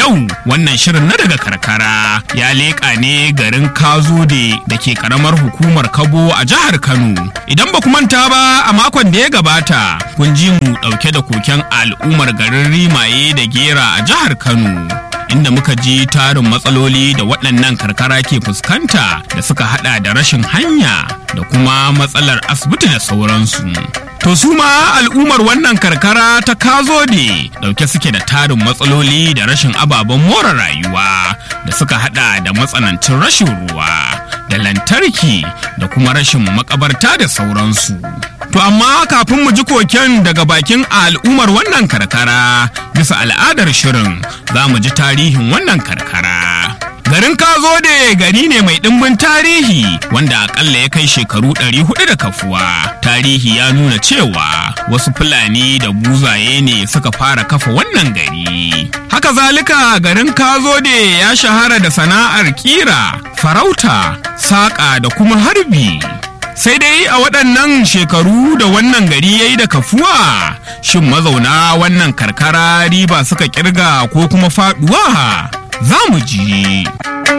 yau wannan shirin na daga karkara ya leƙa ne garin Kazode da ke karamar hukumar Kabo a jihar Kano. Idan ba ku manta ba a makon da ya gabata kun ji mu ɗauke da koken al'ummar garin Rimaye da Gera a jihar Kano. Inda muka ji tarin matsaloli da waɗannan karkara ke fuskanta da suka hada da rashin hanya da kuma matsalar asibiti da sauransu. To su ma al'ummar wannan karkara ta kazode dauke suke da tarin matsaloli da rashin ababen more rayuwa da suka hada da matsanancin rashin ruwa da lantarki da kuma rashin makabarta da sauransu. To amma kafin mu ji koken daga bakin al'ummar wannan karkara bisa al'adar shirin za mu ji tarihin wannan karkara. Garin Kazode gari ne mai ɗimbin tarihi wanda akalla ya kai shekaru 400 da kafuwa. Tarihi ya nuna cewa wasu Fulani da buzaye ne suka fara kafa wannan gari. Haka zalika garin Kazode ya shahara da sana'ar kira, farauta, saƙa da kuma harbi. Sai dai a waɗannan shekaru da wannan gari ya yi da kafuwa, shin mazauna wannan karkara riba suka kirga ko kuma faɗuwa? za mu ji.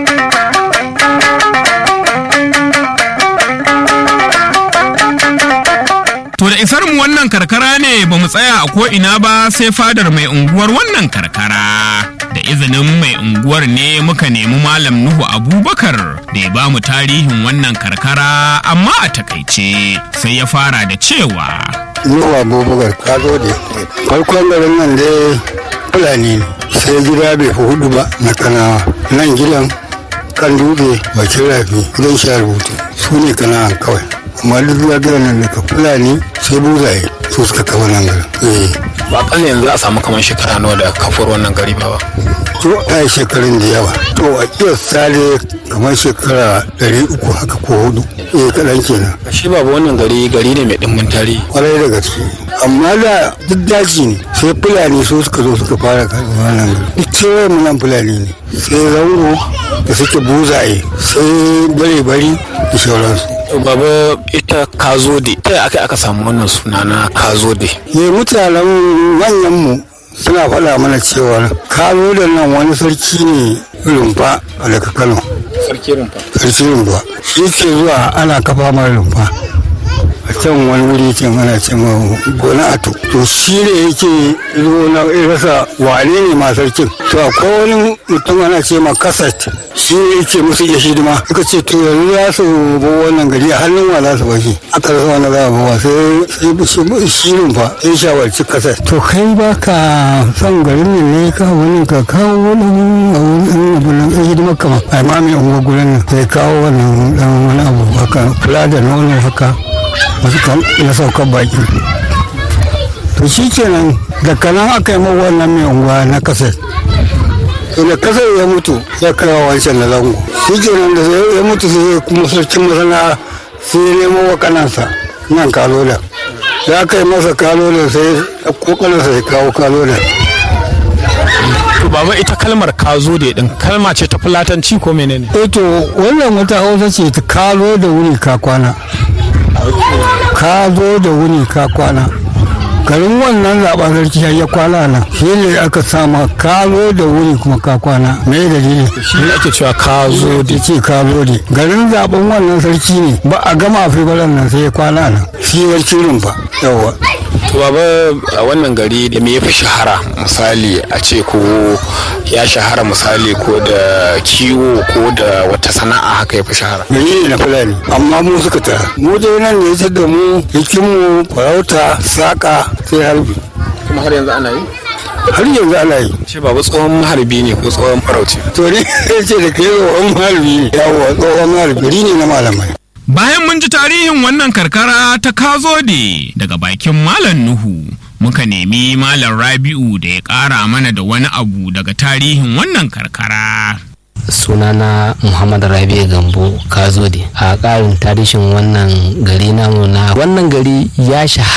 To da isar mu wannan karkara ne ba mu tsaya a ko'ina ba sai fadar mai unguwar wannan karkara. Da izinin mai unguwar ne muka nemi Malam Nuhu Abubakar da ya ba mu tarihin wannan karkara amma a takaice sai ya fara da cewa. Nuhu Abubakar ka zo da farkon garin nan dai Fulani ne. sai gida bai fi hudu ba na kanawa nan gidan kan dutse bakin rafi gidan sha rubutu su ne kanawan kawai amma duk zuwa gidan nan daga fulani sai buzaye su suka kafa nan garin ba kalla yanzu a samu kamar shekara nawa da kafuwar wannan gari ba ba to a yi shekarun da yawa to a kiyasta ne kamar shekara ɗari uku haka ko hudu eh kaɗan kenan shi babu wannan gari gari ne mai ɗimbin tarihi kwarai da gaske amma da duk daji ne sai fulani su suka zo suka fara karɓar wannan gari duk kewaye mu nan fulani ne sai zango da suke buzaye sai bare-bari da sauransu baba ita kazode ta aka aka samu wannan suna na kazode ne mutanen manyanmu suna faɗa mana cewa kazode nan wani sarki ne rumfa a daga kano sarki rumfa sarki rumfa shi ke zuwa ana kafa mara rumfa a can wani wuri can ana ce ma gona ato to shi ne yake zo na rasa wane ne ma sarkin to akwai wani mutum ana ce ma kasat shi ne yake musu ya hidima suka ce to yanzu za su bo wannan gari a hannun wa za su bashi aka rasa wani za a bawa sai shi rumfa sai shawarci kasat to kai ba ka son garin nan ne ka wani ka kawo wani a wurin abu nan hidima kama a ma mai unguwa gurin nan sai kawo wannan wani abu haka kula da nono haka wasu kan na saukar baki to shi kenan da kanan aka yi wannan mai unguwa na kasar to da kasar ya mutu ya kawo wancan na zango shi kenan da ya mutu sai kuma sarkin masana sai ya nemo wa kanansa nan kalola ya kai masa kalola sai ya kokarinsa ya kawo kalola to baba ita kalmar kazode din kalma ce ta fulatanci ko menene eh to wannan wata hausa ce ta kalo da wuri ka kwana ka zo da wuni ka kwana garin wannan zaɓen sarki ya kwana nan shi ne aka sama ka zo da wuni kuma ka kwana me dalili shi ne ake cewa kazo da ce ka zo da garin zaɓen wannan sarki ne ba a gama afibalan nan sai ya kwana nan shi sarki rumfa yawa to baba a wannan gari da me yafi shahara misali a ce ko ya shahara misali ko da kiwo ko da wata sana'a haka yafi shahara gari ne na fulani amma mu suka tara mu dai nan ne ya da mu hikimu farauta saƙa sai harbi kuma har yanzu ana yi har yanzu ana yi ce babu tsohon maharbi ne ko tsohon farauci to ne ce da kai tsohon harbi ne yawa tsohon harbi gari ne na malamai Bayan mun ji tarihin wannan karkara ta Kazode daga bakin Malam Nuhu, muka nemi Malam Rabi'u da ya ƙara mana da wani abu daga tarihin wannan karkara. sunana muhammad rabi gambo kazode a ƙarin tarihin wannan gari namu na wannan gari ya shahara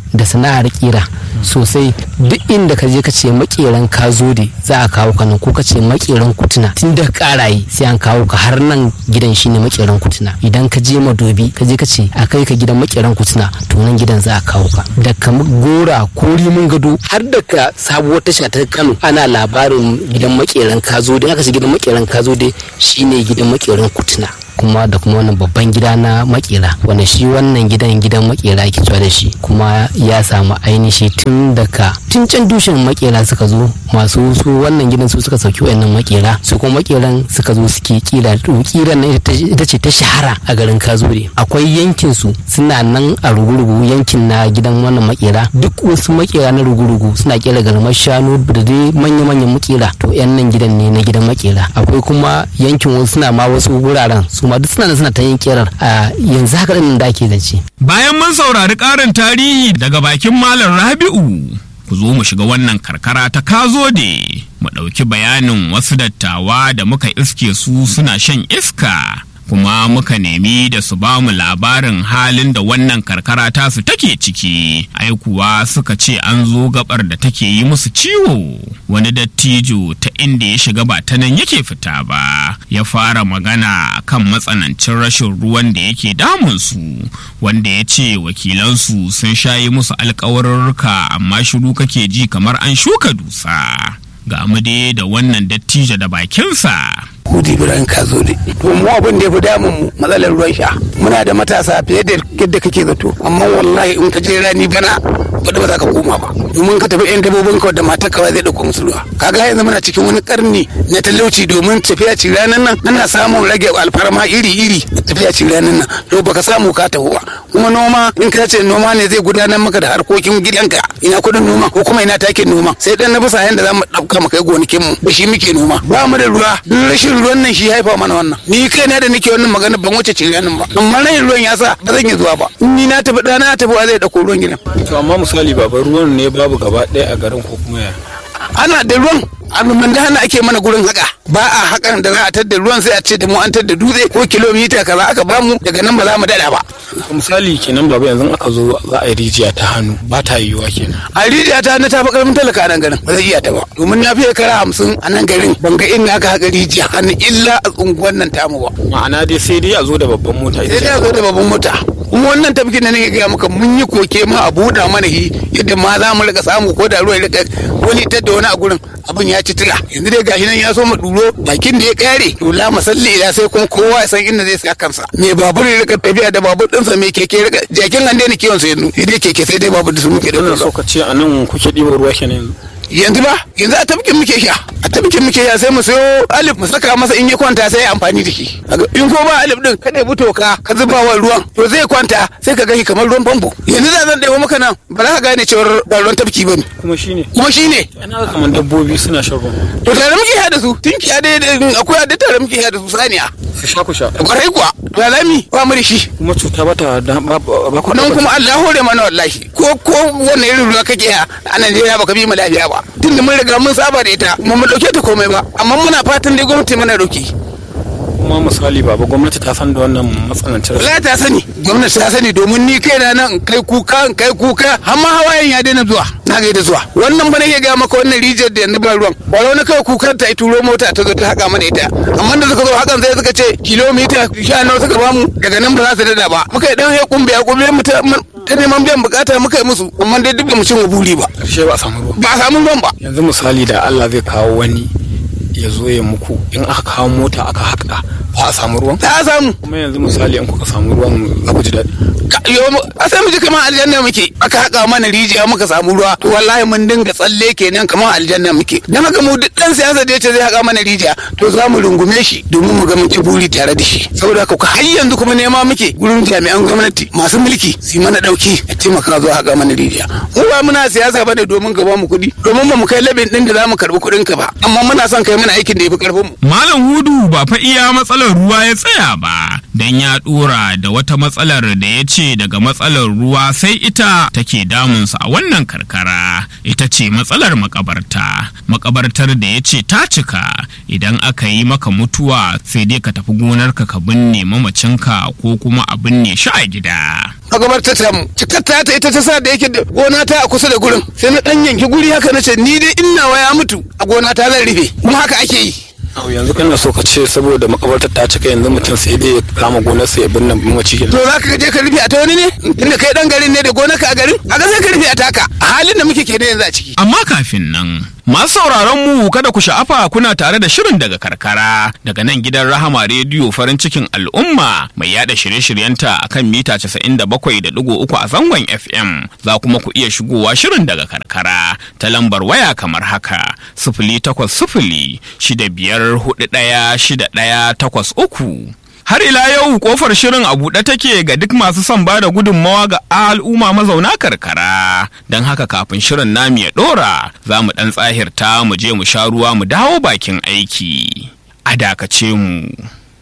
da sana'ar kira sosai duk inda ka je ka ce makeran ka zo da za a kawo ka nan ko ka ce makeran kutuna tun da karaye sai an kawo ka har nan gidan shine makeran kutuna idan ka je madobi ka je ka ce a kai ka gidan makeran kutuna to nan gidan za a kawo ka da ka gora ko rimin gado har da ka sabuwar tasha ta Kano ana labarin gidan makeran ka zo da aka ce gidan makeran ka zo da shine gidan makeran kutuna kuma da kuma wannan babban gida na makera wanda shi wannan gidan gidan makera ke cewa da shi kuma ya samu ainihi tun daga tun can dushen makera suka zo masu su wannan gidan su suka sauki wayannan makera su kuma makeran suka zo suke kira kiran nan ita ce ta shahara a garin kazure akwai yankin su suna nan a rugurugu yankin na gidan wannan makera duk wasu makera na rugurugu suna kera garmar shanu da dai manya-manyan makera to yan nan gidan ne na gidan makera akwai kuma yankin wasu suna ma wasu wuraren su ma duk suna suna ta yin kirar a yanzu haka din da ake zance. Bayan mun saurari ƙarin tarihi daga bakin Malam Rabi'u, ku zo mu shiga wannan karkara ta Kazode, mu ɗauki bayanin wasu dattawa da muka iske su suna shan iska. kuma muka nemi da su ba mu labarin halin da wannan karkara tasu take ciki ai kuwa suka ce an zo gabar da take yi musu ciwo wani dattijo ta inda ya shiga ba ta nan yake fita ba ya fara magana kan matsanancin rashin ruwan da yake damunsu wanda ya ce wakilansu sun shayi musu alkawarurruka amma shiru kake ji kamar an shuka dusa ga mu dai da wannan dattijo da bakinsa Hudi Ibrahim ka zo ne. To mu abin da ya fi damun mu matsalar ruwan sha. Muna da matasa fiye da yadda kake zato. Amma wallahi in ka je rani bana ba ba za ka koma ba. Domin ka tafi yan dabobin ka da matar ka zai dauko musu ruwa. Kaga yanzu muna cikin wani karni na talauci domin tafiya ci ranan nan ana samun rage alfarma iri-iri tafiya ci ranan nan. To baka samu ka tafi ba. Kuma noma in ka ce noma ne zai gudanar maka da harkokin gidanka. Ina kudin noma ko kuma ina takin noma. Sai dan na bisa yanda za mu dauka mu kai gonakin mu. Da shi muke noma. Ba mu da ruwa. Rashin ruwan nan shi haifa mana wannan ni kai na da nake wannan magana ban wuce ciranin ba amma rayin ruwan ya sa ba zan yi zuwa ba ni na tafi ɗana na tafi wa zai dauko ruwan gidan to amma misali baba ruwan ne babu gaba ɗaya a garin ko kuma ya ana da ruwan alumman da hana ake mana gurin haka ba a hakan da za a tadda ruwan sai a ce da mu an tadda dutse ko kilomita kaza aka bamu daga nan ba za mu dada ba misali kenan baba yanzu aka zo za a yi rijiya ta hannu ba ta yiwuwa kenan a rijiya ta na ta fi karfin talaka a nan garin ba zai iya ta ba domin na fiye kara hamsin a nan garin ban ga inda aka haka rijiya hannu illa a unguwan nan tamu ba ma'ana dai sai dai a zo da babban mota sai dai a zo da babban mota kuma wannan tafkin da nake gaya maka mun yi koke ma a buɗa mana hi yadda ma za mu rika samu ko da ruwa ya rika wani ta da wani a gurin abin ya ci tira yanzu dai gashi nan ya so mu duro bakin da ya kare to la masalli ila sai kuma kowa ya san inda zai saka kansa me babur ya rika tafiya da babur ɗinsa me keke ya rika jakin nan dai ne kiwon sa yanzu sai dai keke sai dai babur da su muke da wannan so ka ce a nan kuke ɗiba ruwa kenan yanzu yanzu ba yanzu a tafkin muke sha a tafkin muke sha sai mu sayo alif mu saka masa in ya kwanta sai ya amfani da shi in ko ba alif din ka ɗebi toka ka zuba wa ruwan to zai kwanta sai ka gani kamar ruwan famfo yanzu da zan ɗebo maka nan ba za ka gane cewar ba ruwan tafki ba ne kuma shine kuma shi ne ana kamar dabbobi suna shan ruwa to tare muke sha da su tunki ya dai akwai da tare muke sha da su saniya ku sha ku sha kwarai kuwa to alami ba mu da shi kuma cuta ba ta da ba ba ku nan kuma Allah hore mana wallahi ko ko wannan irin ruwa kake a Najeriya baka bi mu lafiya ba tunda mun riga mun saba da ita kuma mun dauke ta komai ba amma muna fatan dai gwamnati mana dauki kuma misali baba gwamnati ta san da wannan matsanancin rashin la ta sani gwamnati ta sani domin ni kai na nan kai kuka in kai kuka amma hawayen ya daina zuwa na ga da zuwa wannan ba nake ga maka wannan rijiyar da yanzu ba ruwan ba wani kawai kukar ta turo mota ta zo ta haka mana ita amma da suka zo hakan sai suka ce kilomita sha nawa suka bamu daga nan ba za su dada ba muka yi dan ya kumbe ya kumbe mu ta ta neman biyan bukata muka yi musu amma dai duk ba mu cin buri ba karshe ba a samu ruwa ba a samu ruwan ba yanzu misali da Allah zai kawo wani ya zo ya muku in aka kawo mota aka haƙa ba a samu ruwan ta samu kuma yanzu misali in kuka samu ruwan za ku ji daɗi Ka- yo mu- a sai mu ji kamar aljanna muke aka haƙa mana rijiya muka samu ruwa to wallahi mun dinga tsalle kenan kamar aljanna muke dan haka mu duk dan siyasa da yace zai haƙa mana rijiya to za mu rungume shi domin mu ga mun ci buri tare da shi saboda haka har yanzu kuma nema muke gurin jami'an gwamnati masu mulki su yi mana dauki a taimaka zuwa haƙa mana rijiya mu ba muna siyasa bane domin ka ba mu kuɗi domin ba mu kai labin din da za mu karɓi kuɗin ka ba amma muna son kai mana aikin da ya fi ƙarfin mu Malam Hudu ba fa iya matsalar ruwa ya tsaya ba, don ya ɗora da wata matsalar da ya ce daga matsalar ruwa sai ita take damunsa a wannan karkara, ita ce matsalar makabarta. Makabartar da ya ce ta cika idan aka yi maka mutuwa sai dai ka tafi gonarka ka binne mamacinka ko kuma a binne shi a gida. magabarta ta mu cikar ta ta ita ta sa da yake da gona ta a kusa da gurin sai na dan yanki guri haka na ce ni dai in nawa ya mutu a gona ta zan rufe kuma haka ake yi Au, yanzu kana so ka ce saboda makabartar ta cika yanzu mutum sai dai ya kama gonarsa ya binne mace to za ka je ka rufe a ta wani ne inda kai dan garin ne da gonarka a garin a ga sai ka rufe a taka a halin da muke kenan yanzu a ciki Amma kafin nan, masu sauraron mu kada ku sha'afa kuna tare da shirin daga karkara daga nan gidan Rahama Rediyo farin cikin al'umma mai yada shirye-shiryenta akan mita 97.3 a zangon FM. Za kuma ku iya shigowa shirin daga karkara ta lambar waya kamar haka sifili takwas sifili shida biyar hudu ɗaya shida ɗaya takwas uku. Har ila yau kofar shirin a buɗe take ga duk masu son ba da gudunmawa ga al'umma mazauna karkara. Don haka kafin shirin namu ya ɗora za mu ɗan tsahirta mu je mu sha ruwa mu dawo bakin aiki. A dakace mu.